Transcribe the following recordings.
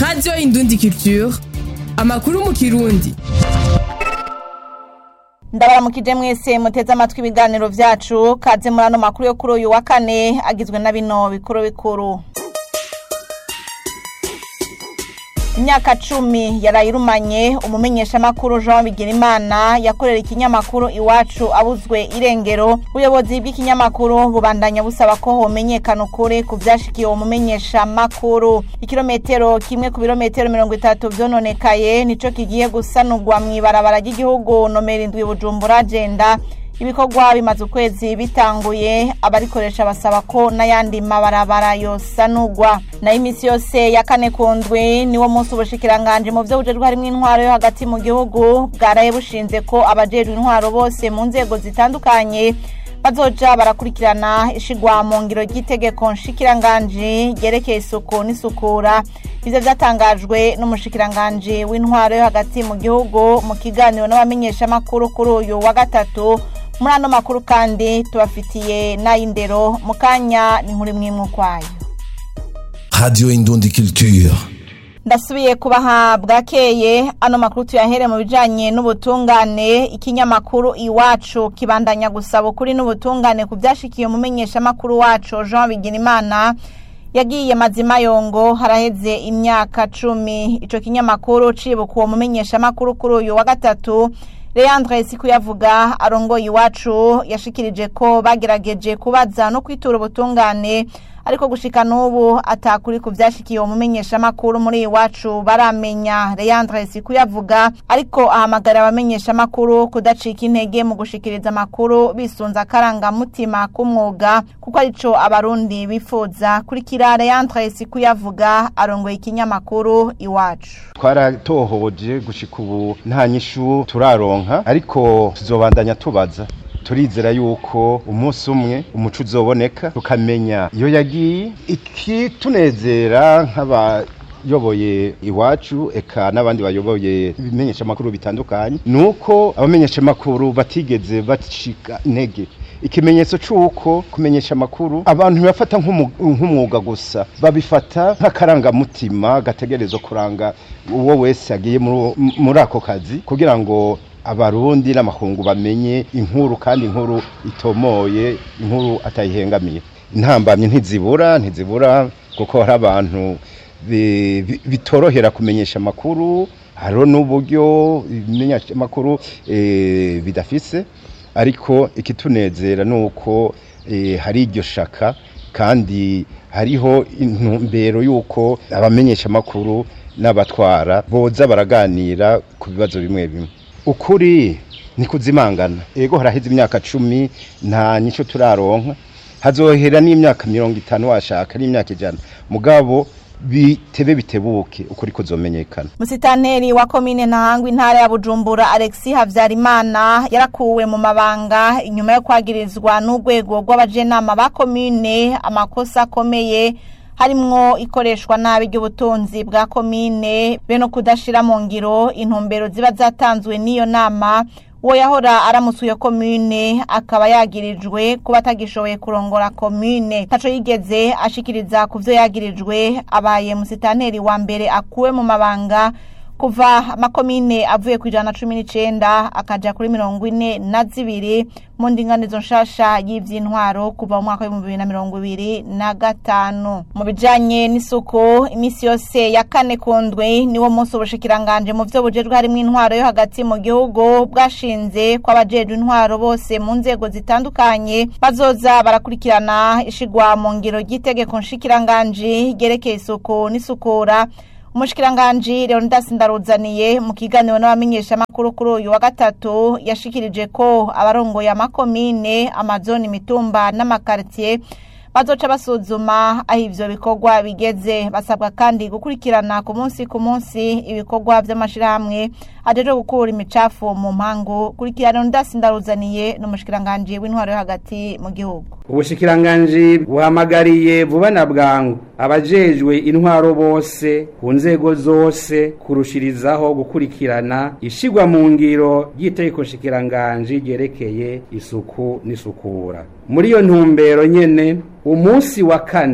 radiyo indundi culture amakuru mu kirundi ndabaramukije mwese muteze amatwi ibiganiro vyacu kaze muri ano makuru yo kuri uyu wa kane agizwe na bino bikuru bikuru imyaka cumi yarayirumanye umumenyeshamakuru jean bigirimana yakorera ikinyamakuru iwacu abuzwe irengero ubuyobozi bw'ikinyamakuru bubandanya busaba ko homenyekana ukuri ku vyashikiye uwo mumenyeshamakuru ikirometero kimwe ku birometero mirongo itatu vyononekaye nico kigiye gusanurwa mw'ibarabara ry'igihugu nomero indwi bujumbura agenda ibikorwa bimaze ukwezi bitanguye abarikoresha basaba ko n'ayandi mabarabara yosanurwa nayo iminsi yose ya kane ku ndwi niwo munsi ubushikiranganje mu vyo bujejwe harimwo intwaro yo hagati mu gihugu bwaraye bushinze ko abajejwe intwaro bose mu nzego zitandukanye bazoja barakurikirana ishigwa mu ngiro ry'itegeko nshikiranganji ryerekeye isuku n'isukura ivyo vyatangajwe n'umushikiranganji w'intwaro yo hagati mu gihugu mu kiganiro n'abamenyeshamakuru kuri uyu wa gatatu muri ano makuru kandi tubafitiye n'ay'indero mu kanya ni nkuri mwimwe ukwayo Radio Indundi Culture. ndasubiye kubaha bwakeye ano makuru tuyahere mu bijanye n'ubutungane ikinyamakuru iwacu kibandanya gusaba ukuri n'ubutungane ku vyashikiye umumenyeshamakuru wacu jean bigirimana yagiye mazima yongo haraheze imyaka cumi ico kinyamakuru cibuka uwo mumenyeshamakuru kuri uyu wa gatatu leandre sikuyavuga arongoye iwacu yashikirije ko bagerageje kubaza no kwitura ubutungane ariko gushika n'ubu atakuri ku vyashikiye uwo mumenyeshamakuru muri iwacu baramenya leandre sikuyavuga ariko ahamagarira abamenyeshamakuru kudacika intege mu gushikiriza amakuru bisunze akarangamutima k'umwuga kuko arico abarundi bifuza kurikira leandre sikuyavuga arongoye ikinyamakuru iwacu twaratohoje gushika ubu nta nyishu turaronka ariko tuzobandanya tubaza turizera yuko umunsi umwe umuco uzoboneka tukamenya iyo yagiye ikitunezera nk'abayoboye iwacu eka n'abandi bayoboye ibimenyeshamakuru bitandukanye ni uko abamenyeshamakuru batigeze bacika intege ikimenyetso c'uko kumenyesha amakuru abantu bafata nk'umwuga gusa babifata nk'akarangamutima gategerezwa kuranga uwo wese agiye muri ako kazi kugira ngo abarundi n'amakungu bamenye inkuru kandi inkuru itomoye inkuru atayihengamiye intambamye ntizibura ntizibura kuko hari abantu bitorohera kumenyesha amakuru hariho n'uburyo ibimenyeshamakuru bidafise ariko ikitunezera ni uko hari iryo shaka kandi hariho intumbero y'uko abamenyeshamakuru n'abatwara boza baraganira ku bibazo bimwe bimwe ukuri ni kuzimangana ego haraheze imyaka cumi nta nyicyo turaronka hazohera n'imyaka mirongo itanu washaka n'imyaka ijana mugabo bitebe bitebuke ukuri kuzomenyekana musitanteri wa komine ntahangwa intara ya bujumbura alexi havyarimana yarakuwe mu mabanga inyuma yo kwagirizwa n'urwego rw'abajenama ba komine amakosa akomeye harimwo ikoreshwa nabi ry'ubutunzi bwa komine be no kudashira mu ngiro intumbero ziba zatanzwe n'iyo nama uwo yahora aramutse iyo komine akaba yagirijwe kuba atagishoboye kurongora komine ntaco yigeze ashikiriza ku vyo yagirijwe abaye musitanteri wa mbere akuwe mu mabanga kuva amakomine avuye ku ijana na cumi n'icenda akaja kuri mirongo ine na zibiri mu ndinganizo nshasha y'ivy'intwaro kuva mu mwaka w'ibihumbi bibiri na mirongo ibiri na gatanu mu bijanye n'isuku iminsi yose ya kane ku ndwi niwo munsi ubushikiranganje mu vyo bujejwe harimwo intwaro yo hagati mu gihugu bwashinze ko abajejwe intwaro bose mu nzego zitandukanye bazoza barakurikirana ishigwa mu ngiro ry'itegeko nshikiranganji ryerekeye isuku n'isukura umushikiranganji leonidas ndaruzaniye mu kiganiro n'abamenyeshamakuru kuri uyu wa gatatu yashikirije ko abarongoye amakomine amazoni imitumba n'amakaritiye bazoca basuzuma aho ivyo bikorwa bigeze basabwa kandi gukurikirana ku munsi ku munsi ibikorwa vy'amashirahamwe ajeje gukura imicafu mu mpangu kurikirana ndasi ndaruzaniye n'umushikiranganji w'intwaro yo hagati mu gihugu ubushikiranganji buhamagariye vuba na bwangu abajejwe intwaro bose ku nzego zose kurushirizaho gukurikirana ishigwa mu ngiro ry'itegeko nshikiranganji ryerekeye isuku n'isukura muri iyo ntumbero nyene umunsi wa kane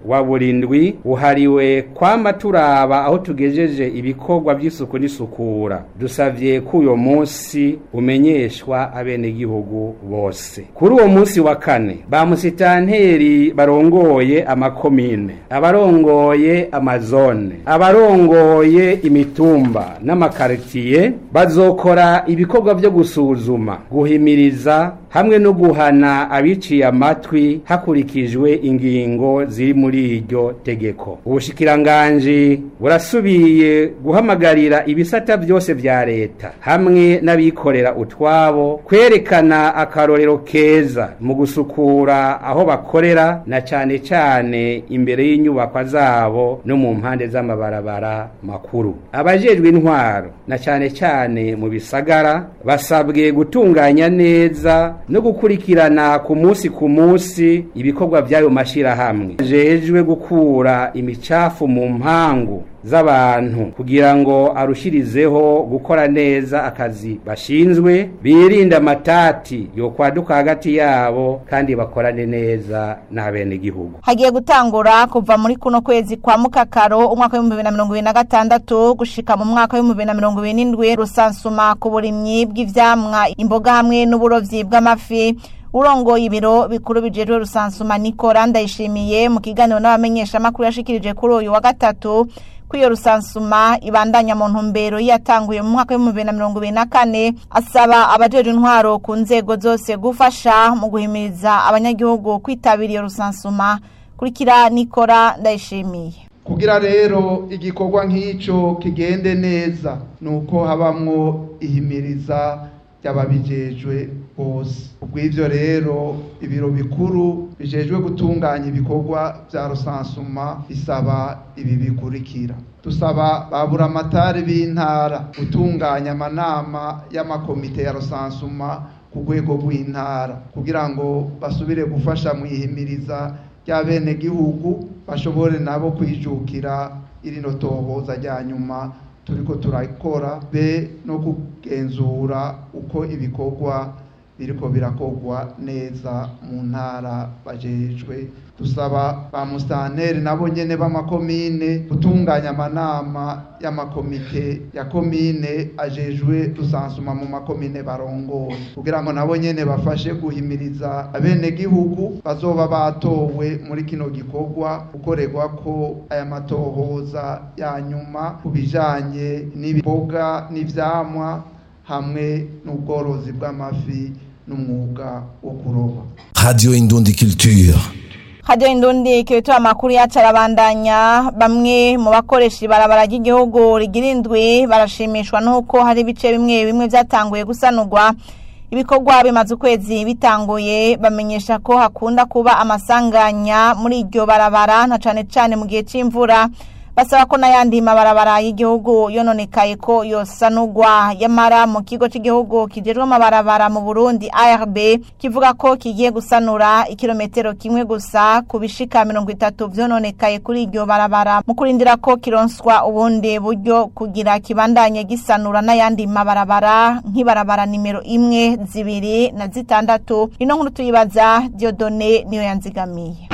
wa burindwi uhariwe kwama turaba aho tugejeje ibikorwa by'isuku n'isukura dusavye ko uyo munsi umenyeshwa abenegihugu bose kuri uwo munsi wa kane ba musitanteri barongoye amakomine abarongoye amazone abarongoye imitumba n'amakaritiye bazokora ibikorwa byo gusuzuma guhimiriza hamwe no guhana abiciye amatwi hakurikijwe ingingo ziri muri iryo tegeko ubushikiranganji burasubiye guhamagarira ibisata byose vya leta hamwe n'abikorera utwabo kwerekana akarorero keza mu gusukura aho bakorera na cane cane imbere y'inyubakwa zabo no mu mpande z'amabarabara makuru abajejwe intwaro na cane cane mu bisagara basabwe gutunganya neza no gukurikirana ku munsi ku munsi ibikorwa by'ayo mashirahamwe jejwe gukura imicafu mu mpangu z'abantu kugira ngo arushirizeho gukora neza akazi bashinzwe birinde amatati yokwaduka hagati yabo kandi bakorane neza n'abenegihugu hagiye gutangura kuva muri kuno kwezi kwa mukakaro umwaka w'ibihumbi bibiri na mirongo ibiri na gatandatu gushika mu mwaka w'ibihumbi bibiri na mirongo ibiri n'indwi rusansuma ku burimyi bw'ivyamwa imboga hamwe n'uburovyi bw'amafi urongoye ibiro bikuru bijejwe rusansuma nikora ndayishimiye mu kiganiro n'abamenyeshamakuru yashikirije kuri uyu wa gatatu ko iyo rusansuma ibandanya mu ntumbero yatanguye mu mwaka w'ibihumbi bibiri na mirongo ibiri na kane asaba abajejwe intwaro ku nzego zose gufasha mu guhimiriza abanyagihugu kwitabira iyo rusansuma kurikira nikora ndayishimiye kugira rero igikorwa nk'icyo kigende neza ni uko habamwo ihimiriza ry'ababijejwe bose ubw'ibyo rero ibiro bikuru bijejwe gutunganya ibikorwa bya rusansuma bisaba ibi bikurikira dusaba ba buramatari b'intara gutunganya amanama y'amakomite ya rusansuma ku rwego rw'intara kugira ngo basubire gufasha mu ihimiriza ry'abenegihugu bashobore nabo kwijukira irino tohoza rya nyuma turiko turakora be no kugenzura uko ibikorwa biriko birakorwa neza mu ntara bajejwe dusaba ba musitanteri nabo nyene b'amakomine gutunganya amanama y'amakomite ya komine ajejwe rusansuma mu makomine barongoye kugira ngo nabo nyene bafashe guhimiriza abenegihugu bazoba batowe muri kino gikorwa gukorerwa ko aya matohoza ya nyuma ku bijanye n'ibiboga n'ivyamwa hamwe n'ubworozi bw'amafi n'umwuga wo kuroba Radio Indundi Culture. hajya indundi kibitura amakuru yacu arabandanya bamwe mu bakoresha ibarabara ry'igihugu rigira indwi barashimishwa n'uko hari ibice bimwe bimwe byatanguye gusanurwa ibikorwa bimaze ukwezi bitanguye bamenyesha ko hakunda kuba amasanganya muri iryo barabara na cane cane mu gihe c'imvura basaba ko n'ayandi mabarabara y'igihugu yononekaye ko yosanurwa yamara mu kigo cy'igihugu kijejwe amabarabara mu burundi arb kivuga ko kigiye gusanura ikirometero kimwe gusa ku bishika mirongo itatu vyononekaye kuri iryo barabara mu kurindira ko kironswa ubundi buryo kugira kibandanye gisanura n'ayandi mabarabara nk'ibarabara nimero imwe zibiri na zitandatu ino nkuru tuyibaza diodone niyo yanzigamiye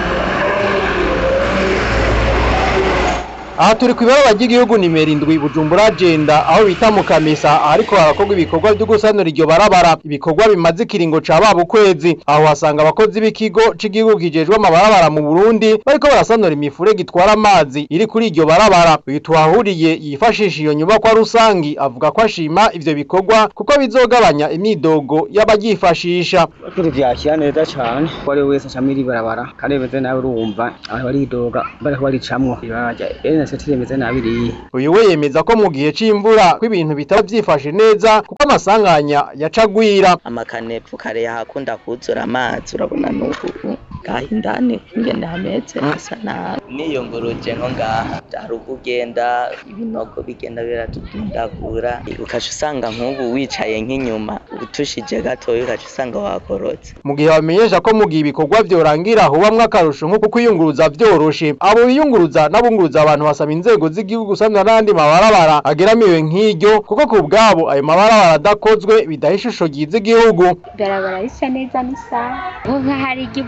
aha turi ku ibarabara ry'igihugu nimero indwi bujumbura agenda aho bita mu kamesa ahariko harakorwa ibikorwa byo gusanura iryo barabara ibikorwa bimaze ikiringo ca baba ukwezi aho hasanga abakozi b'ikigo c'igihugu kijejwe amabarabara mu burundi bariko barasanura imifurege itwara amazi iri kuri iryo barabara uyu tuhahuriye yifashisha iyo nyubakwa rusangi avuga ko ashima ivyo bikorwa kuko bizogabanya imidogo y'abaryifashisha kuri vyakira neza cane ko ari wese acamwo iri barabara kandi bimeze nabi urumva abantu baridoga bariko baricamwo ibarabara NST rimeze nabi ririya uyu we yemeza ko mu gihe c'imvura ko ibintu bitaba vyifashe neza kuko amasanganya yacagwira amakanepfu kare yahakunda kuzura amazi urabona n'ubu ngaha indani ingene hameze hasa nabi niyunguruje nko ngaha hari ubwo ugenda ibinogo bigenda biratudundagura ukaca usanga nk'ubu wicaye nk'inyuma utushije gatoya ukaca usanga wakorotse mu gihe bamenyesha ko mu gihe ibikorwa vyorangira hubamwo akarusho nko kwiyunguruza vyoroshe abo biyunguruza n'abunguruza abantu basaba inzego z'igihugu gusanura n'andi mabarabara ageramiwe nk'iryo kuko ku bwabo ayo mabarabara adakozwe bidaha ishusho ryiza igihugu ibarabara risa neza n'isaha nko nk'ahari iry'i bujumbura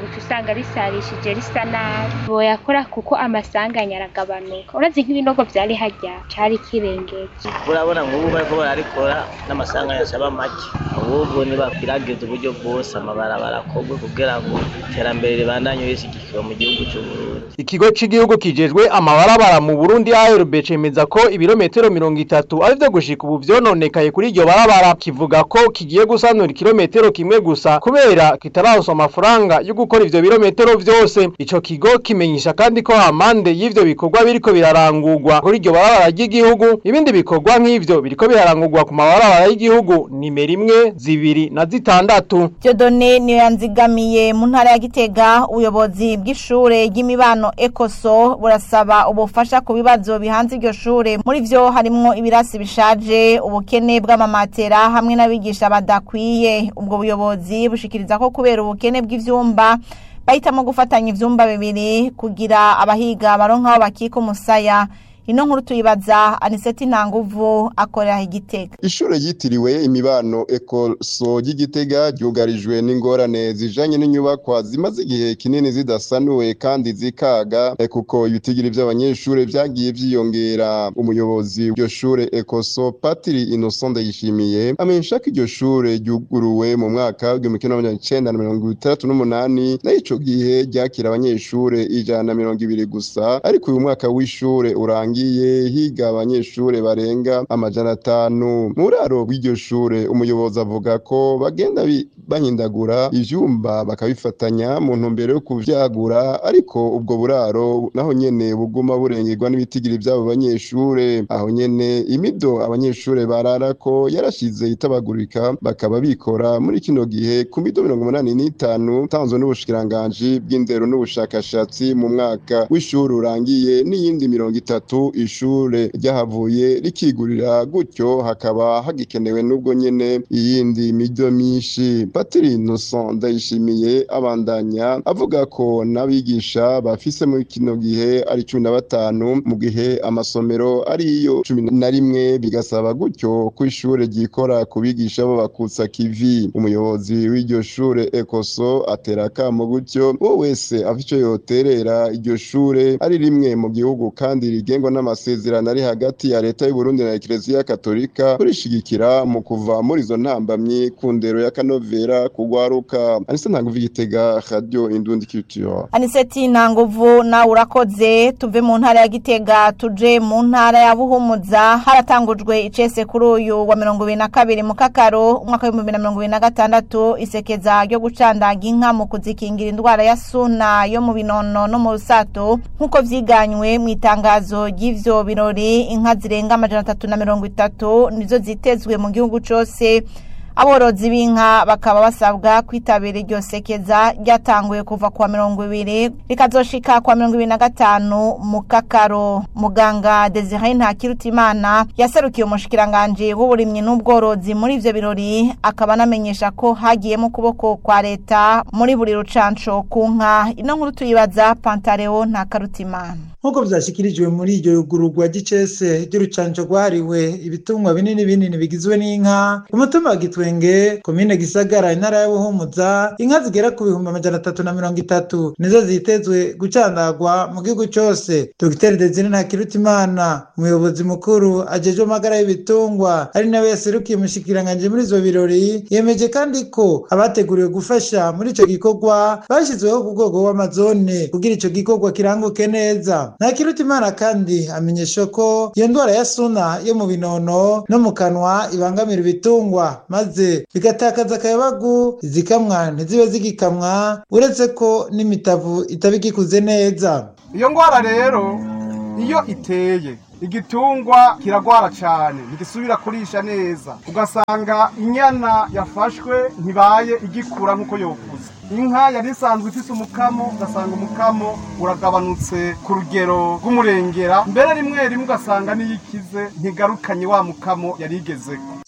ibarabara uca usanga risarishije risa nabi boyakora kuko amasanganya aragabanuka urazi nk'ibinogo vyari harya cari kirengeje urabona nk'ubu bariko bararikora n'amasanganya asaba make ahubwo nibakwiragiza uburyo bwose amabarabara akorwe kugira ngo iterambere ribandanye rishyigikiwe mu gihugu c'uburundi Ikigo c'igihugu kijejwe amabarabara mu Burundi ARB cemeza ko ibirometero mirongo itatu ari vyo gushika ubu vyononekaye kuri iryo barabara kivuga ko kigiye gusanura ikirometero kimwe gusa kubera kitararonsa amafaranga yo gukora ivyo birometero vyose ico kigo kimenyesha kandi ko hamande y'ivyo bikorwa biriko birarangurwa kuri iryo barabara ry'igihugu ibindi bikorwa nk'ivyo biriko birarangurwa ku mabarabara y'igihugu nimero imwe zibiri na zitandatu Dieudonne niyo yanzigamiye mu ntara ya Gitega ubuyobozi bw'ishure ry'imibano Ecoso burasaba ubufasha ku bibazo bihanze iryo shure muri vyo harimwo ibirasi bishaje ubukene bw'amamatera hamwe n'abigisha badakwiye ubwo buyobozi bushikiriza ko kubera ubukene bw'ivyumba bahitamo gufatanya ivyumba bibiri kugira abahiga baronka aho bakika umusaya ino nkuru tuyibaza Aniseti Ntanguvu akorera igitega Ishure ryitiriwe imibano ekoso ry'igitega ryugarijwe n'ingorane zijanye n'inyubakwa zimaze igihe kinini zidasanuwe kandi zikaga eh, kuko ibitigiri vy'abanyeshure vyagiye vyiyongera umuyobozi w'iryo shure ekoso Patiri Innocent Ndayishimiye amenyesha ko iryo shure ryuguruwe mu mwaka w'igihumbi kimwe n'amajana icenda na mirongo itandatu n'umunani naho ico gihe ryakira abanyeshure ijana na mirongo ibiri gusa ariko uyu mwaka w'ishure urangiye higa abanyeshure barenga amajana atanu mu buraro bw'iryo shure umuyobozi avuga ko bagenda bi- bahindagura ivyumba bakabifatanya mu ntumbero yo kuvyagura ariko ubwo buraro naho nyene buguma burengerwa n'ibitigiri vy'abo banyeshure aho nyene imido abanyeshure bararako yarashize itabagurika bakaba bikora muri kino gihe ku mido mirongo umunani n'itanu tanzwe n'ubushikiranganji bw'indero n'ubushakashatsi mu mwaka w'ishuri urangiye n'iyindi mirongo itatu ishure ryahavuye rikigurira gutyo hakaba hagikenewe n'ubwo nyene iyindi mido myinshi patiri innocent ndayishimiye abandanya avuga ko n'abigisha bafise muri kino gihe ari cumi na batanu mu gihe amasomero ariyo cumi na rimwe bigasaba gutyo ko ishure ryikora ku bigisha bo bakutsa kivi umuyobozi w'iryo shure ekoso atera akamo gutyo uwo wese afite ico yoterera iryo shure ari rimwe mu gihugu kandi rigengwa n'amasezerano ari hagati ya leta y'u Burundi na Eklezia Katolika kurishigikira mu kuva muri izo ntambamyi ku ndero ya kanovera kugwaruka anise ntango vigitega radio indundi culture Aniseti Ntanguvu nawe urakoze tuve mu ntara ya Gitega tuje mu ntara ya Buhumuza haratangujwe icese kuri uyu wa mirongo ibiri na kabiri mu kakaro umwaka w'ibihumbi bibiri na mirongo ibiri na gatandatu isekeza ryo gucandaga inka mu kuzikingira indwara ya suna yo mu binono no mu rusato nk'uko vyiganywe mu itangazo ry'ivyo birori inka zirenga amajana atatu na mirongo itatu nizo zitezwe mu gihugu cose aborozi b'inka bakaba basabwa kwitabira iryo sekeza ryatanguye kuva kuwa mirongo ibiri rikazoshika kuwa mirongo ibiri na gatanu mu kakaro muganga desire ntakirutimana yaserukiye umushikiranganji w'uburimyi n'ubworozi muri ivyo birori akaba anamenyesha ko hagiyemo ukuboko kwa leta muri buri rucanco ku nka ino nkuru tuyibaza pantareo ntakarutimana nk'uko vyashikirijwe muri iryo yugururwa ry'icese ry'urucanco rwahariwe ibitungwa binini binini bigizwe n'inka ku mutumba wa gitwenge komine gisagara intara ya buhumuza inka zigera ku bihumbi amajana atatu na mirongo itatu nizo zitezwe gucandagwa mu gihugu cose dogiteri desire ntakirutimana umuyobozi mukuru ajejwe amagara y'ibitungwa ari nawe yaserukiye umushikiranganji muri ivyo birori yemeje kandi ko abateguriwe gufasha muri ico gikorwa bashyizweho ku rwego rw'amazone kugira ico gikorwa kiranguke neza ntakirutimana kandi amenyesha ko iyo ndwara ya suna yo mu binono no mu kanwa ibangamira ibitungwa maze bigatakaza akayabagu izikamwa ntizibe zigikamwa uretse ko n'imitavu itaba igikuze neza iyo ndwara rero iyo iteye igitungwa kiragwara cyane ntigisubira kurisha neza ugasanga inyana yafashwe ntibaye igikura nk'uko yokuze inka yari isanzwe ifise umukamo ugasanga umukamo uragabanutse ku rugero rw'umurengera mbere rimwe rimwe ugasanga n'iyo ikize ntigarukanye wa mukamo yari igezeko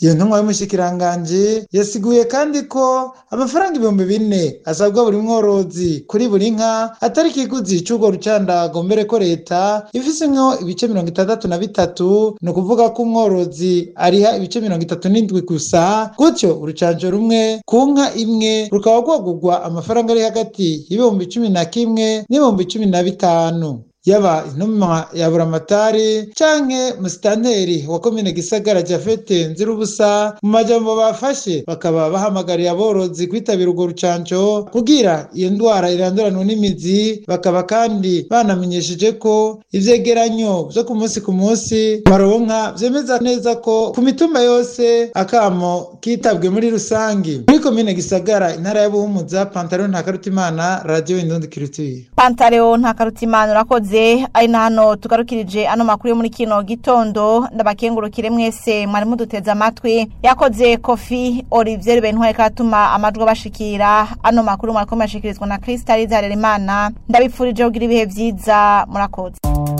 iyo ntumwa y'umushikiranganji yasiguye kandi ko amafaranga ibihumbi bine asabwa buri mworozi kuri buri nka atari ikiguzi c'urwo rucandago mbere ko leta ifisemwo ibice mirongo itandatu na bitatu ni ukuvuga ko umworozi ariha ibice mirongo itatu n'indwi gusa gutyo urucanco rumwe ku nka imwe rukaba rwagurwa amafaranga ari hagati y'ibihumbi cumi na kimwe n'ibihumbi cumi na bitanu yaba intumwa ya buramatari canke musitanteri wa komine gisagara jafete nzirubusa mu majambo bafashe bakaba bahamagariye aborozi kwitabira urwo rucanco kugira iyo ndwara iranduranwa n'imizi bakaba kandi banamenyesheje ko ivyegeranyo vyo ku munsi ku munsi baronka vyemeza neza ko ku mitumba yose akamo kitabwe muri rusangi muri komine gisagara intara ya buhumuza pantaro ntakarutimana radio indundi kirituye pantaleo ntakarutimana urakoze ari na hano tugarukirije ano makuru yo muri kino gitondo ndabakengurukire mwese mwari muduteze amatwi yakoze kofi olivier bentware katuma amajwi abashikira ano makuru mwariko murashikirizwa na kristalize harerimana ndabipfurije kugira ibihe vyiza murakoze